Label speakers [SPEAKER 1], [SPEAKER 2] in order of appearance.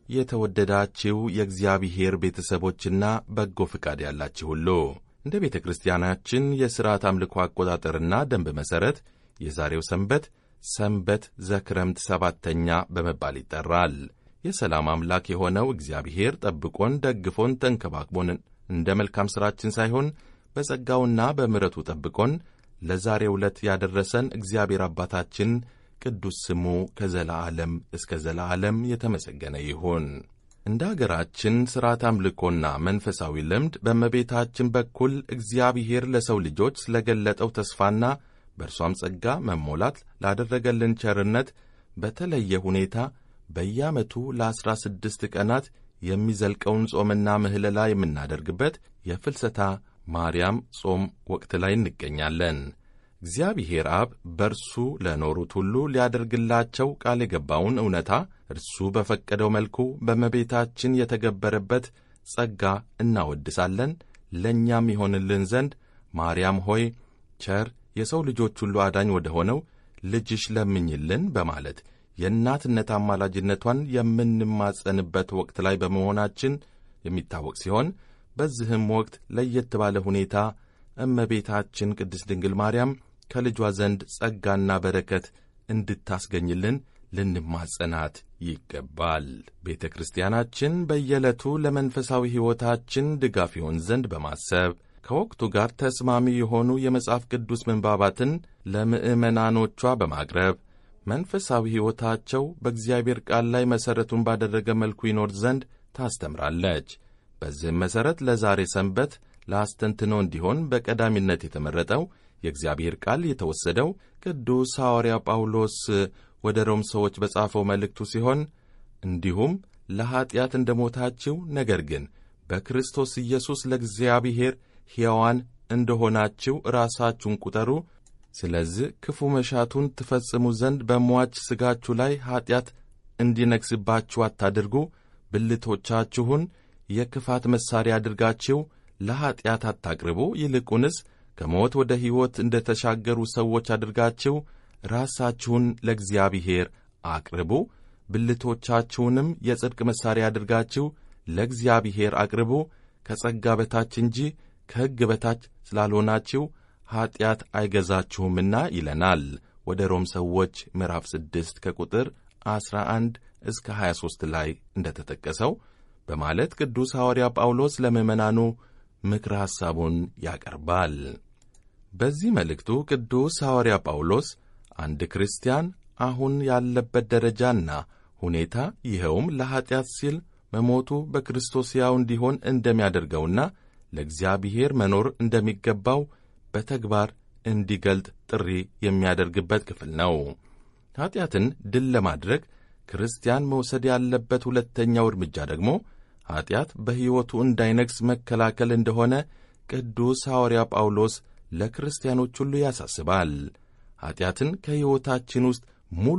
[SPEAKER 1] የተወደዳችሁ የእግዚአብሔር ቤተሰቦችና በጎ ፍቃድ ያላችሁ ሁሉ እንደ ቤተ ክርስቲያናችን የሥርዓት አምልኮ አቆጣጠርና ደንብ መሠረት የዛሬው ሰንበት ሰንበት ዘክረምት ሰባተኛ በመባል ይጠራል። የሰላም አምላክ የሆነው እግዚአብሔር ጠብቆን ደግፎን ተንከባክቦን እንደ መልካም ሥራችን ሳይሆን በጸጋውና በምሕረቱ ጠብቆን ለዛሬው ዕለት ያደረሰን እግዚአብሔር አባታችን ቅዱስ ስሙ ከዘላዓለም እስከ ዘላዓለም የተመሰገነ ይሁን። እንደ አገራችን ሥርዓት አምልኮና መንፈሳዊ ልምድ በእመቤታችን በኩል እግዚአብሔር ለሰው ልጆች ስለገለጠው ተስፋና በእርሷም ጸጋ መሞላት ላደረገልን ቸርነት በተለየ ሁኔታ በየዓመቱ ለዐሥራ ስድስት ቀናት የሚዘልቀውን ጾምና ምህለላ የምናደርግበት የፍልሰታ ማርያም ጾም ወቅት ላይ እንገኛለን። እግዚአብሔር አብ በእርሱ ለኖሩት ሁሉ ሊያደርግላቸው ቃል የገባውን እውነታ እርሱ በፈቀደው መልኩ በእመቤታችን የተገበረበት ጸጋ እናወድሳለን። ለእኛም ይሆንልን ዘንድ ማርያም ሆይ ቸር የሰው ልጆች ሁሉ አዳኝ ወደ ሆነው ልጅሽ ለምኝልን በማለት የእናትነት አማላጅነቷን የምንማጸንበት ወቅት ላይ በመሆናችን የሚታወቅ ሲሆን በዚህም ወቅት ለየት ባለ ሁኔታ እመቤታችን ቅድስት ድንግል ማርያም ከልጇ ዘንድ ጸጋና በረከት እንድታስገኝልን ልንማጸናት ይገባል። ቤተ ክርስቲያናችን በየዕለቱ ለመንፈሳዊ ሕይወታችን ድጋፍ ይሆን ዘንድ በማሰብ ከወቅቱ ጋር ተስማሚ የሆኑ የመጽሐፍ ቅዱስ ምንባባትን ለምዕመናኖቿ በማቅረብ መንፈሳዊ ሕይወታቸው በእግዚአብሔር ቃል ላይ መሠረቱን ባደረገ መልኩ ይኖር ዘንድ ታስተምራለች። በዚህም መሠረት ለዛሬ ሰንበት ለአስተንትኖ እንዲሆን በቀዳሚነት የተመረጠው የእግዚአብሔር ቃል የተወሰደው ቅዱስ ሐዋርያ ጳውሎስ ወደ ሮም ሰዎች በጻፈው መልእክቱ ሲሆን እንዲሁም ለኀጢአት እንደ ሞታችሁ ነገር ግን በክርስቶስ ኢየሱስ ለእግዚአብሔር ሕያዋን እንደሆናችሁ ራሳችሁን ቁጠሩ። ስለዚህ ክፉ መሻቱን ትፈጽሙ ዘንድ በሟች ሥጋችሁ ላይ ኀጢአት እንዲነግሥባችሁ አታድርጉ። ብልቶቻችሁን የክፋት መሣሪያ አድርጋችሁ ለኀጢአት አታቅርቡ። ይልቁንስ ከሞት ወደ ሕይወት እንደ ተሻገሩ ሰዎች አድርጋችሁ ራሳችሁን ለእግዚአብሔር አቅርቡ። ብልቶቻችሁንም የጽድቅ መሣሪያ አድርጋችሁ ለእግዚአብሔር አቅርቡ። ከጸጋ በታች እንጂ ከሕግ በታች ስላልሆናችሁ ኀጢአት አይገዛችሁምና ይለናል። ወደ ሮም ሰዎች ምዕራፍ 6 ከቁጥር 11 እስከ 23 ላይ እንደተጠቀሰው በማለት ቅዱስ ሐዋርያ ጳውሎስ ለምዕመናኑ ምክረ ሐሳቡን ያቀርባል። በዚህ መልእክቱ ቅዱስ ሐዋርያ ጳውሎስ አንድ ክርስቲያን አሁን ያለበት ደረጃና ሁኔታ ይኸውም ለኀጢአት ሲል መሞቱ በክርስቶስ ሕያው እንዲሆን እንደሚያደርገውና ለእግዚአብሔር መኖር እንደሚገባው በተግባር እንዲገልጥ ጥሪ የሚያደርግበት ክፍል ነው። ኀጢአትን ድል ለማድረግ ክርስቲያን መውሰድ ያለበት ሁለተኛው እርምጃ ደግሞ ኀጢአት በሕይወቱ እንዳይነግሥ መከላከል እንደሆነ ቅዱስ ሐዋርያ ጳውሎስ ለክርስቲያኖች ሁሉ ያሳስባል። ኀጢአትን ከሕይወታችን ውስጥ ሙሉ